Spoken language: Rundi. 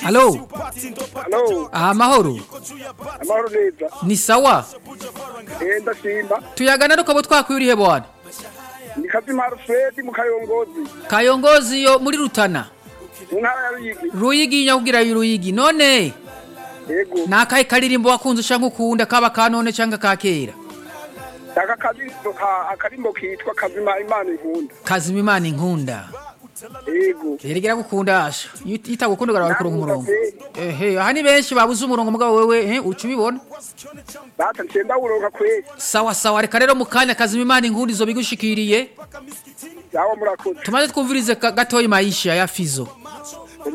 halo Halo, amahoro amahoro neza. ni sawa Eh ndashimba. tuyagana rukaba twakwiriye bwana Ni Kazimaro Fred mu Kayongozi. kayongozi yo muri rutana Mu ntara ya Ruyigi. ruyigi nyakubwira ruyigi none Yego. ni akahe karirimbo wakunze ushaka ukunda kaba ka none cyangwa ka kera Aka karimbo ka akarimbo kitwa Kazima Imana inkunda. kazima imana inkunda Yego. erega gukunda asha iyo itagukunda ugaraba kuronka umurongo Nakunda ehe aha ni benshi babuze umurongo mugabo wewe eh uca ubibona Data ncenda uronka kweli. sawa sawa reka rero mu kanya kazima imana inkunda izo bigushikiriye Yawo murakoze. tumaze twumvirize ka- gatoyi maisha ya fizo